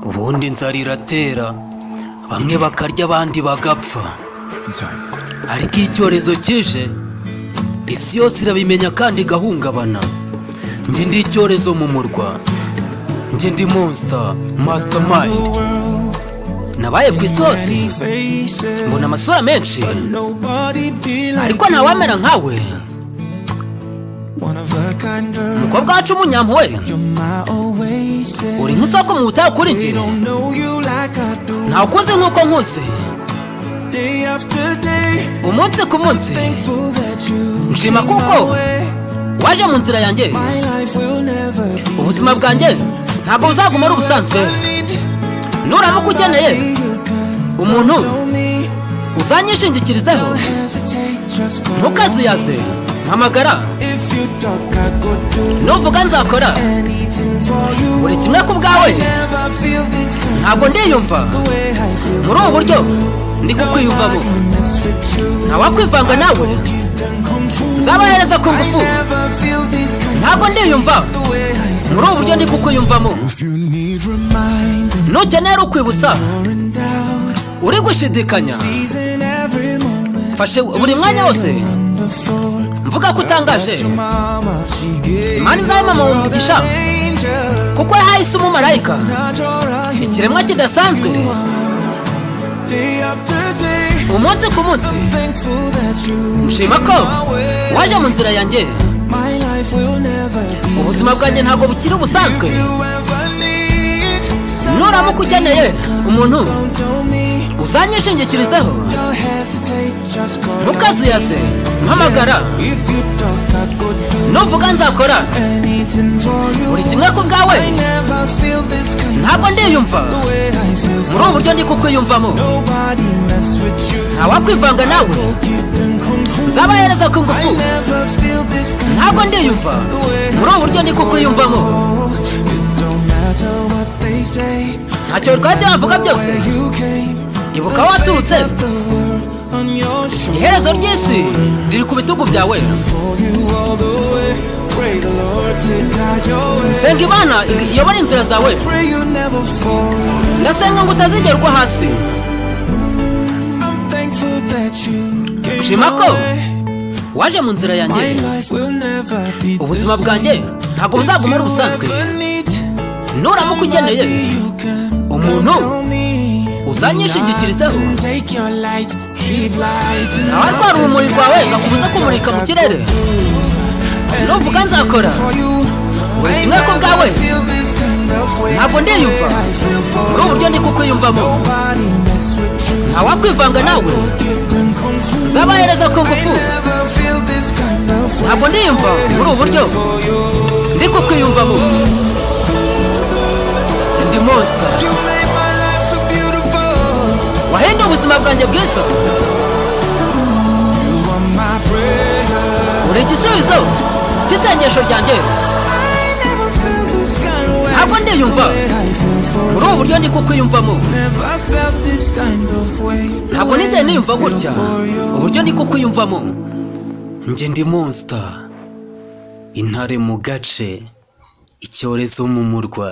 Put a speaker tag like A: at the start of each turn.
A: ubundi inzara iratera bamwe bakarya abandi bagapfa ariko iyo icyorezo kije isi yose irabimenya kandi igahungabana njye ndi icyorezo mu murwa njye ndi monsita masitamani nabaye ku isosi mbona amasura menshi ariko ntawamera nkawe umukobwa wacu w'umunyampuwe uri nk'isoko mu butayu kuri njye ntawe ukuze nk'uko nkuze umunsi ku munsi nshima kuko waje mu nzira yanjye ubuzima bwanjye ntabwo buzaguma ari ubusanzwe nuramuka ukeneye umuntu uzanyishingikirizeho ntukazuyaze mpamagara nuvuga nzakora buri kimwe ku bwawe ntabwo ndiyumva muri ubu buryo ndi kukwiyumvamo ntawakwivanga nawe nzabahereza ku ngufu ntabwo ndiyumva muri ubu buryo ndi kukwiyumvamo nukenera ukwibutsa uri gushidikanya mfashe buri mwanya wose mvuga ko utangaje imana izabe mama mu mugisha kuko yahaye isi umumarayika ikiremwa kidasanzwe umunsi ku munsi nshima ko waje mu nzira yanjye ubuzima bwanjye ntabwo bukiri ubusanzwe nuramuka ukeneye umuntu uzanyishingikirizeho ntukazuyaze mpamagara nuvuga nzakora buri kimwe ku bwawe ntabwo ndiyumva muri ubu buryo ndi kukwiyumvamo ntawakwivanga nawe nzabahereza ku ngufu ntabwo ndiyumva muri ubu buryo ndi kukwiyumvamo ntacyo rwajya bavuga byose ibuka aho waturutse iherezo ry'isi riri ku bitugu byawe senga imana iyobora inzira zawe ndasenga ngo utazigerwa hasi nshima ko waje mu nzira yanjye ubuzima bwanjye ntabwo buzaguma ari ubusanzwe nuramuka ukeneye umuntu uzanyishingikirizeho nawe atwara urumuri rwawe ngakubuze kumurika mu kirere nuvuga nzakora buri kimwe ku bwawe ntabwo ndiyumva muri ubu buryo ndi kukwiyumvamo ntawakwivanga nawe nzabahereza ku ngufu ntabwo ndiyumva muri ubu buryo ndi kukwiyumvamo ndi monsita wahinda ubuzima bwanjye bwiza uri igisubizo cy'isengesho ryanjye ntabwo ndiyumva muri ubu buryo ndi kukwiyumvamo ntabwo nigeze niyumva gutya uburyo ndi kukwiyumvamo njye ndi monsita intare mu gace icyorezo mu murwa